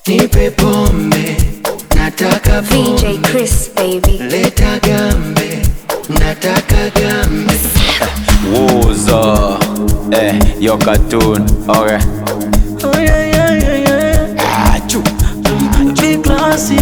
nipe pombe, nataka VJ pombe, Chris, baby. leta gambe, nataka gambe. Woza, eh, your cartoon, okay. Oh, yeah, yeah, yeah, yeah. Achoo. Big classy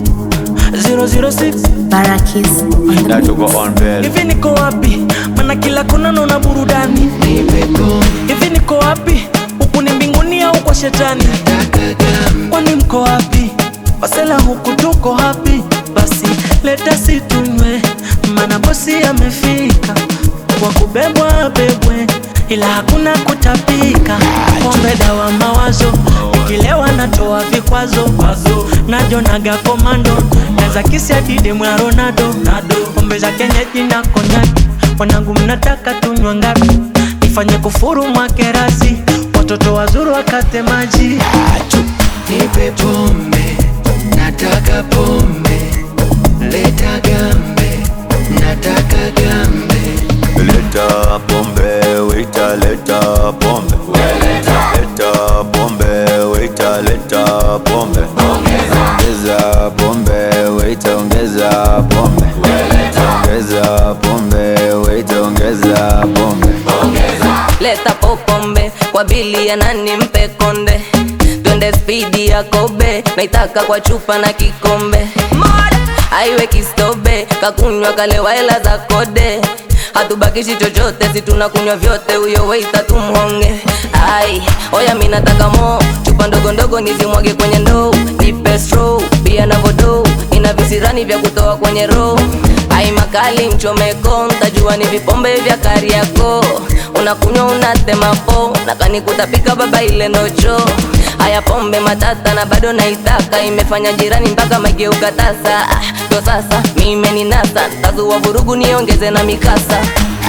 006 Barakis on the That to mix. go on bell. hivi niko wapi mana kila kona naona burudani Nipe pombe, hivi niko wapi huku ni mbinguni au kwa shetani nataka gambe. kwani mko wapi wasela huku tuko hapi basi leta situnywe mana bosi amefika kwa kubebwa bebwe ila hakuna kutapika pombe dawa mawazo ikilewa natoa vikwazo najonaga komando naza kisi adide mwa ronaldo pombe za kenyeji na konyaki wanangu mnataka tunywa ngapi nifanye kufuru mwakerasi watoto wazuru wakate maji Nipe pombe, nataka pombe, leta gambe, nataka gambe. Leta pombe, waiter, leta pombe. Leta pombe, waiter, leta pombe. Ongeza pombe, waiter, ongeza pombe. Ongeza pombe, waiter, ongeza pombe. leta popombe kwa bili ya nani mpe konde twende spidi ya kobe naitaka kwa chupa na kikombe aiwe kistobe kakunywa kalewa hela za kode hatubakishi chochote si tunakunywa vyote huyo weita tumhonge ai oya mi nataka mo chupa ndogo ndogo nizimwage kwenye ndoo nipe stro pia na vodo ina visirani vya kutoa kwenye roho ai makali mchomeko ntajua ni vipombe vya kariako unakunywa unatema po nakani kutapika baba ile nocho haya pombe matata na bado naitaka imefanya jirani mpaka mageuka tasa Ah, ndo sasa mime ni nasa tazua vurugu niongeze na mikasa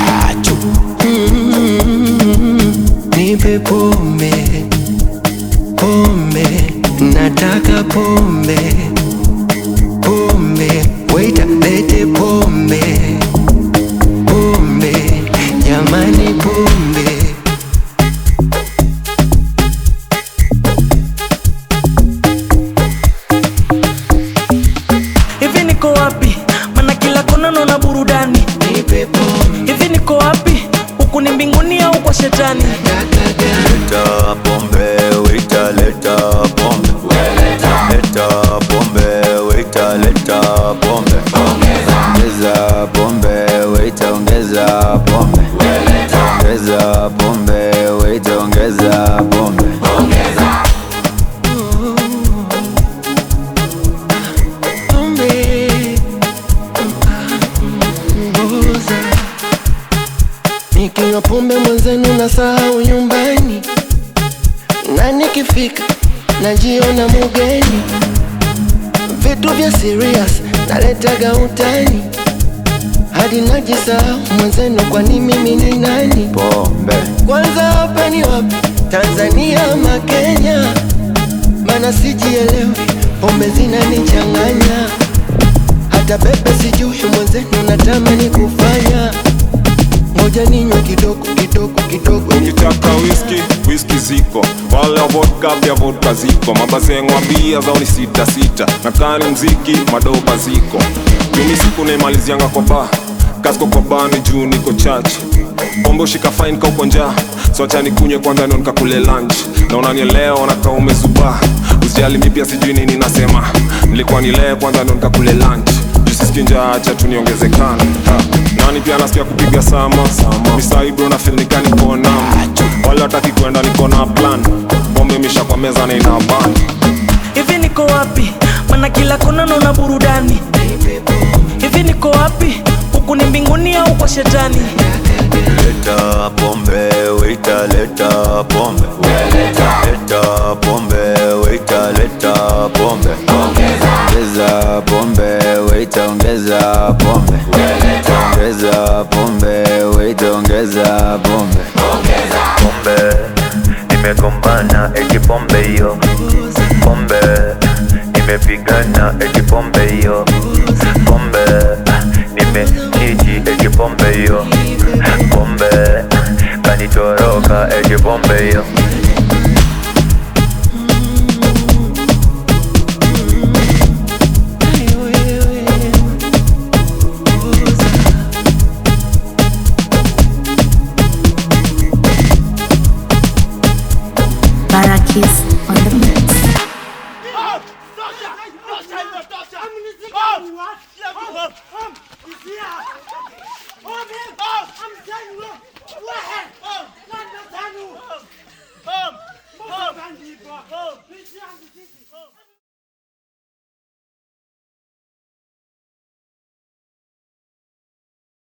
Nipe pombe, pombe, nataka pombe, pombe, waiter, lete pombe, pombe, jamani pombe. hivi niko wapi mana kila kona naona burudani Nipe pombe, hivi niko wapi huku ni mbinguni au kwa shetani nataka gambe. Leta pombe, waiter, leta pombe. Leta pombe, waiter, leta pombe. Ongeza pombe, waiter, ongeza pombe. Ongeza pombe, waiter, ongeza pombe. pombe mboza nikinywa pombe mwenzenu na sahau nyumbani na nikifika najiona mugeni vitu vya serious naletaga utani hadi najisahau mwenzenu kwani mimi ni nani Pombe. kwanza hapa ni wapi tanzania ama kenya mana sijielewi pombe zinanichanganya hata pepe sijui mwenzenu natamani kufanya moja ninywe kidogo kidogo kidogo ukitaka whisky whisky ziko wale wa vodka pia vodka ziko mabazengwa mbia zao ni sita sita na kani mziki madoba ziko jumi siku naimalizianga kwa ba kasko kwa bani juu niko chachi pombe ushika fine ka uko njaa so acha nikunywe kwanza ndo nikakule lunch na unanielewa na kama umezubaa usijali mi pia sijui nini nasema nilikuwa nilee kwanza ndo nikakule lunch juu sisiki njaa acha tu niongezekana Ha, nani pia nasikia kupiga sama misaibro na fil nikani kona wale wataki kwenda niko na plan pombe misha kwa meza na ina ban hivi niko wapi mana kila kona naona burudani hivi niko wapi huku ni mbinguni au kwa shetani Leta pombe, waiter, leta pombe. Leta pombe, waiter, leta pombe. Ongeza pombe, waiter, ongeza pombe. Ongeza pombe, waiter, ongeza pombe. pombe nimegombana eti pombe hiyo pombe nimepigana eti pombe hiyo pombe nimehiji eti pombe hiyo pombe kanitoroka eti pombe hiyo Oh!